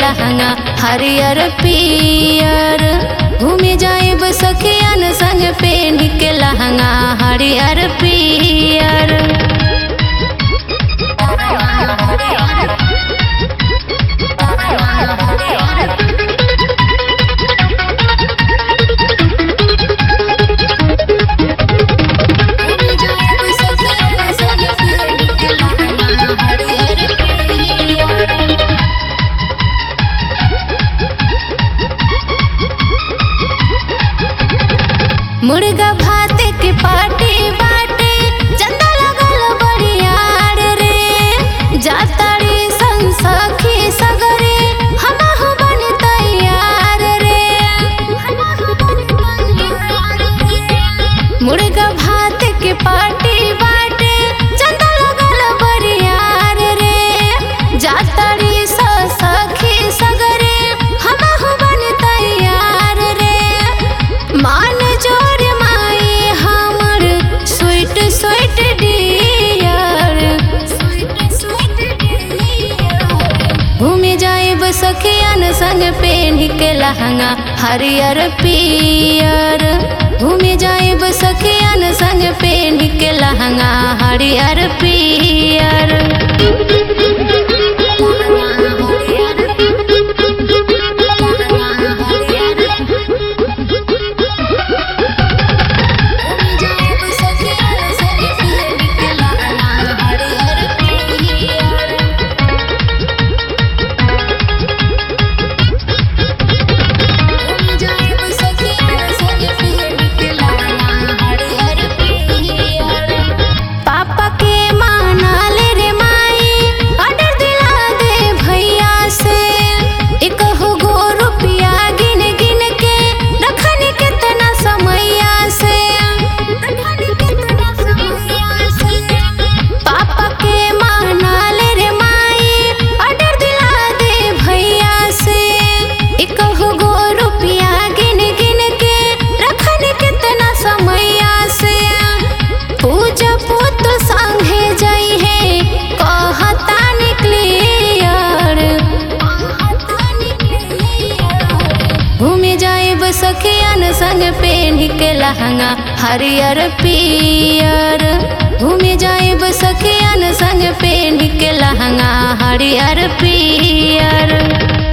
लहंगा हरियर पियर घूमे जाइब सखियन संग पेन के लहंगा हरियर पियर मुर्गा भात के पार्टी बाटे चंदा लगल बड़ियार रे जातारी संसखी सगरे हमहु बन तैयार रे मुर्गा भात के पार्टी बाटे चंदा लगल बड़ियार रे जातारी सखी सगरे हमहु बन तैयार रे मान जोर माई हमर स्वीट स्वीट डियर घूमे जाइब सखियन संग पेन के लहंगा हरियर पियर घूमे जाइब सखियन संग पेन के लहंगा हरियर पियर पापा के मानल रे माई ऑर्डर दिला दे भैया से एकहु गो रुपया गिन गिन के रखन कितना समैया से पापा के मानल रे माई ऑर्डर दिला दे भैया से एकहु गो रुपया गिन गिन के रखन कितना समैया से पूजा पुत संगे जाई है कहता निकलियर घूमे जाइब सखियन संग पेन के लहंगा हरियर पियर घूमे जाइब सखियन संग पेन के लहंगा हरियर पियर